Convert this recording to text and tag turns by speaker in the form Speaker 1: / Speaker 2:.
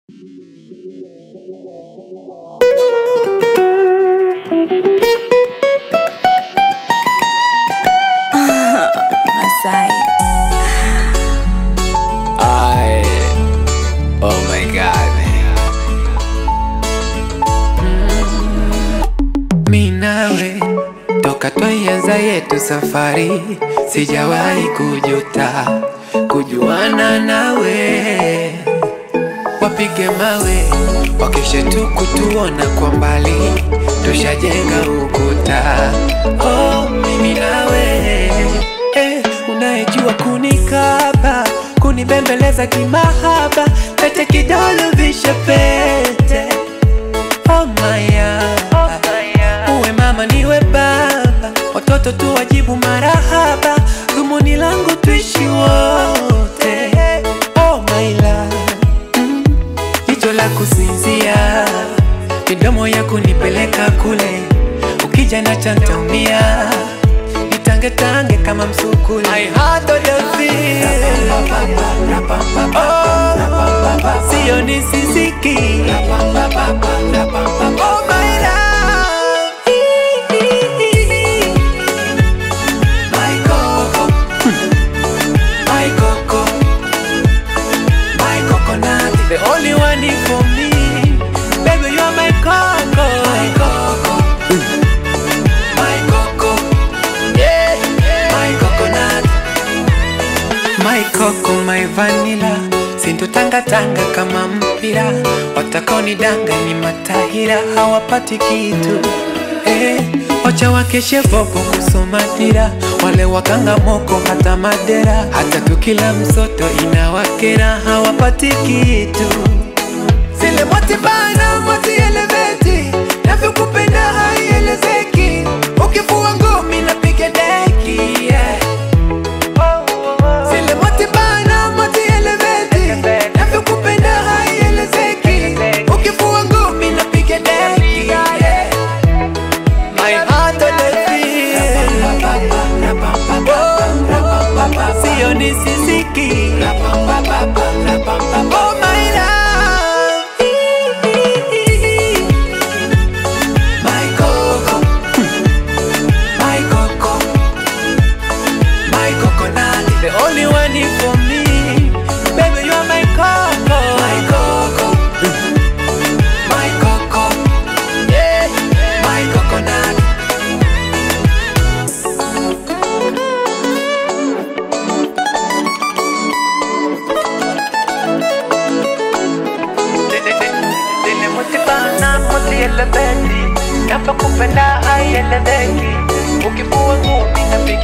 Speaker 1: Masai.
Speaker 2: I, oh my god. Mi nawe toka twaianza yetu safari, sijawahi kujuta kujuana nawe. Wapige mawe wakishe tu kutuona kwa mbali, tushajenga ukuta. Oh, mimi nawe eh, unayejua kunikaba kunibembeleza kimahaba, pete kidole vishe pete Oh maya, uwe mama niwe baba, watoto tu wajibu marahaba, dhumuni langu tuishi wote. Oh my love, mm, jicho la kusinzia, midomo ya kunipeleka kule, ukija na chantaumia nitangetange kama msukule. I had the feel. Oh, sio nisisiki Oh my love My coco My coco My coconut The only one for me Baby you are my coco My coco My coco Yeah My coconut My coco, my vanilla sintotangatanga kama mpira watakaonidanga ni matahira hawapati kitu eh, wacha wakeshe bobo kusoma dira wale wakanga moko hata madera hata tukila msoto inawakera hawapati kitu zile motibana moti eleveti navyokupenda haielezeki ukifua ngumi napiga deki yeah. Zile moti bana, moti eleveti Navyokupenda haielezeki Ukifua ngumi napiga deki yeah. My heart on the feel Oh, Sio nisisiki Oh my love My coco My coco my coconut, the only one for me. Baby, you are my coco, my coco, my coco, yeah, my coconut. Dile mutibana, mutielebeti, navyokupenda haieleweki, ukifua ngumi napiga